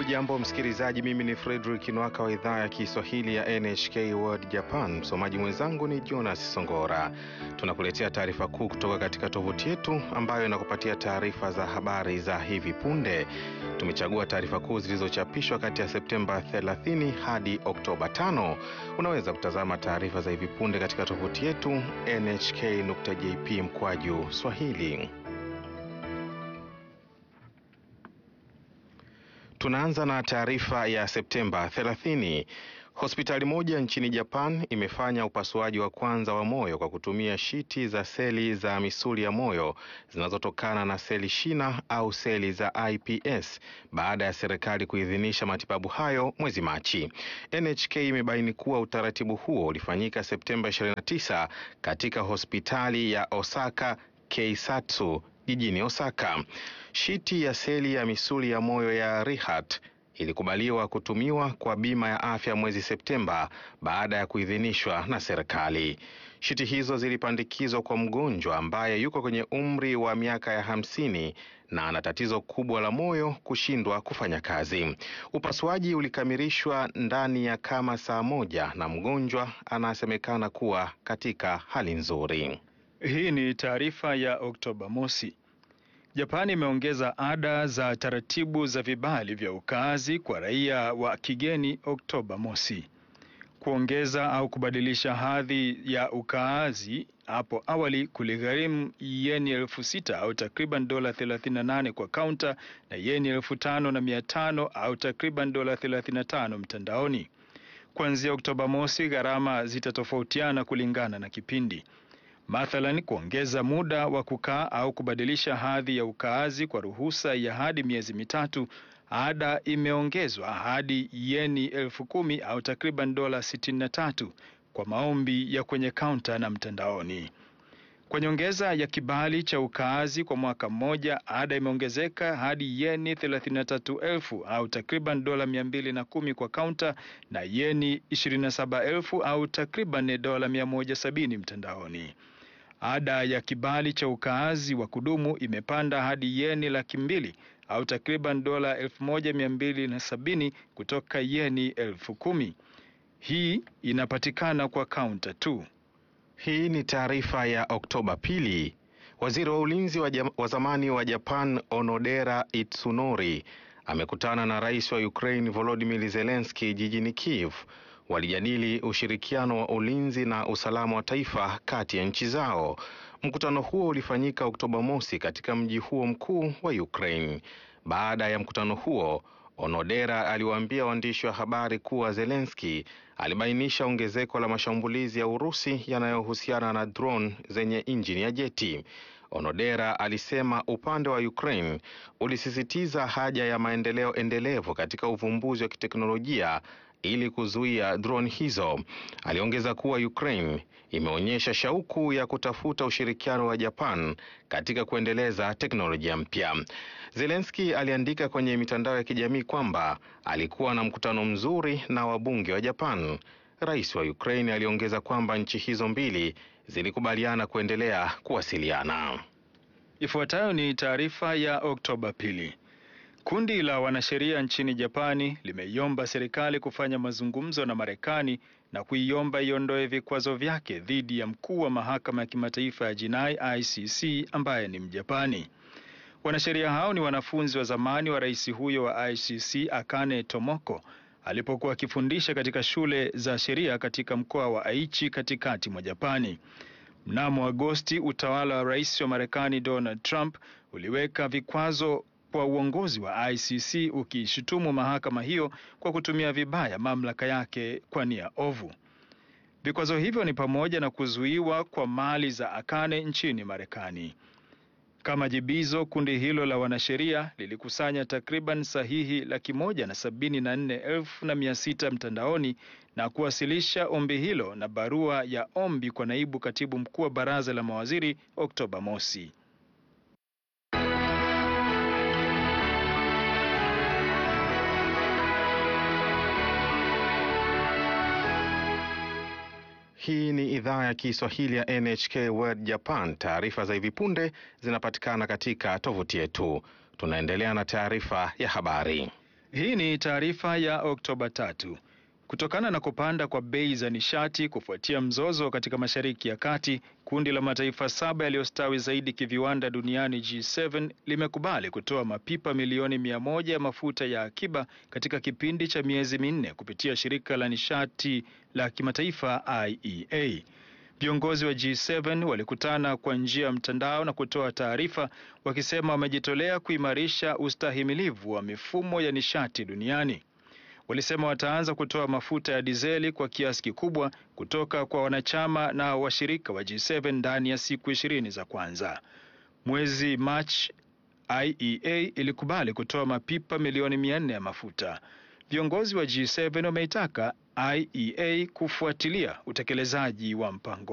Hujambo msikilizaji, mimi ni Fredrick Nwaka wa idhaa ya Kiswahili ya NHK World Japan. Msomaji mwenzangu ni Jonas Songora. Tunakuletea taarifa kuu kutoka katika tovuti yetu ambayo inakupatia taarifa za habari za hivi punde. Tumechagua taarifa kuu zilizochapishwa kati ya Septemba 30 hadi Oktoba 5. Unaweza kutazama taarifa za hivi punde katika tovuti yetu nhk.jp mkwaju swahili. Tunaanza na taarifa ya Septemba 30. Hospitali moja nchini Japan imefanya upasuaji wa kwanza wa moyo kwa kutumia shiti za seli za misuli ya moyo zinazotokana na seli shina au seli za iPS baada ya serikali kuidhinisha matibabu hayo mwezi Machi. NHK imebaini kuwa utaratibu huo ulifanyika Septemba 29 katika hospitali ya Osaka Keisatsu jijini Osaka. Shiti ya seli ya misuli ya moyo ya Rehat ilikubaliwa kutumiwa kwa bima ya afya mwezi Septemba baada ya kuidhinishwa na serikali. Shiti hizo zilipandikizwa kwa mgonjwa ambaye yuko kwenye umri wa miaka ya hamsini na ana tatizo kubwa la moyo kushindwa kufanya kazi. Upasuaji ulikamilishwa ndani ya kama saa moja na mgonjwa anasemekana kuwa katika hali nzuri. Hii ni taarifa ya Oktoba mosi. Japani imeongeza ada za taratibu za vibali vya ukaazi kwa raia wa kigeni Oktoba mosi. Kuongeza au kubadilisha hadhi ya ukaazi hapo awali kuligharimu yeni elfu sita au takriban dola 38 kwa kaunta na yeni elfu tano na mia tano au takriban dola 35 mtandaoni. Kuanzia Oktoba mosi, gharama zitatofautiana kulingana na kipindi. Mathalan, kuongeza muda wa kukaa au kubadilisha hadhi ya ukaazi kwa ruhusa ya hadi miezi mitatu, ada imeongezwa hadi yeni elfu kumi au takriban dola 63 kwa maombi ya kwenye kaunta na mtandaoni. Kwa nyongeza ya kibali cha ukaazi kwa mwaka mmoja, ada imeongezeka hadi yeni 33,000 au takriban dola 210 kwa kaunta na yeni 27,000 au takriban dola 170 mtandaoni. Ada ya kibali cha ukaazi wa kudumu imepanda hadi yeni laki mbili au takriban dola elfu moja mia mbili na sabini kutoka yeni elfu kumi. Hii inapatikana kwa kaunta tu. Hii ni taarifa ya Oktoba pili. Waziri wa ulinzi wa, wa zamani wa Japan Onodera Itsunori amekutana na rais wa Ukraine Volodymyr Zelensky jijini Kiev. Walijadili ushirikiano wa ulinzi na usalama wa taifa kati ya nchi zao. Mkutano huo ulifanyika Oktoba mosi katika mji huo mkuu wa Ukraine. Baada ya mkutano huo, Onodera aliwaambia waandishi wa habari kuwa Zelensky alibainisha ongezeko la mashambulizi ya Urusi yanayohusiana na drone zenye injini ya jeti. Onodera alisema upande wa Ukraine ulisisitiza haja ya maendeleo endelevu katika uvumbuzi wa kiteknolojia ili kuzuia drone hizo. Aliongeza kuwa Ukraine imeonyesha shauku ya kutafuta ushirikiano wa Japan katika kuendeleza teknolojia mpya. Zelensky aliandika kwenye mitandao ya kijamii kwamba alikuwa na mkutano mzuri na wabunge wa Japan. Rais wa Ukraine aliongeza kwamba nchi hizo mbili zilikubaliana kuendelea kuwasiliana. Ifuatayo ni taarifa ya Oktoba pili. Kundi la wanasheria nchini Japani limeiomba serikali kufanya mazungumzo na Marekani na kuiomba iondoe vikwazo vyake dhidi ya mkuu wa mahakama ya kimataifa ya jinai ICC ambaye ni Mjapani. Wanasheria hao ni wanafunzi wa zamani wa rais huyo wa ICC Akane Tomoko alipokuwa akifundisha katika shule za sheria katika mkoa wa Aichi katikati mwa Japani. Mnamo Agosti, utawala wa rais wa Marekani Donald Trump uliweka vikwazo kwa uongozi wa ICC ukiishutumu mahakama hiyo kwa kutumia vibaya mamlaka yake kwa nia ovu. Vikwazo hivyo ni pamoja na kuzuiwa kwa mali za Akane nchini Marekani. Kama jibizo, kundi hilo la wanasheria lilikusanya takriban sahihi laki moja na sabini na nne elfu na mia sita mtandaoni na kuwasilisha ombi hilo na barua ya ombi kwa naibu katibu mkuu wa baraza la mawaziri Oktoba mosi. Hii ni idhaa ya Kiswahili ya NHK World Japan. Taarifa za hivi punde zinapatikana katika tovuti yetu. Tunaendelea na taarifa ya habari. Hii ni taarifa ya Oktoba tatu. Kutokana na kupanda kwa bei za nishati kufuatia mzozo katika Mashariki ya Kati, kundi la mataifa saba yaliyostawi zaidi kiviwanda duniani G7 limekubali kutoa mapipa milioni mia moja ya mafuta ya akiba katika kipindi cha miezi minne kupitia shirika la nishati la kimataifa IEA. Viongozi wa G7 walikutana kwa njia ya mtandao na kutoa taarifa wakisema wamejitolea kuimarisha ustahimilivu wa mifumo ya nishati duniani. Walisema wataanza kutoa mafuta ya dizeli kwa kiasi kikubwa kutoka kwa wanachama na washirika wa G7 ndani ya siku ishirini za kwanza. Mwezi Machi, IEA ilikubali kutoa mapipa milioni mia nne ya mafuta. Viongozi wa G7 wameitaka IEA kufuatilia utekelezaji wa mpango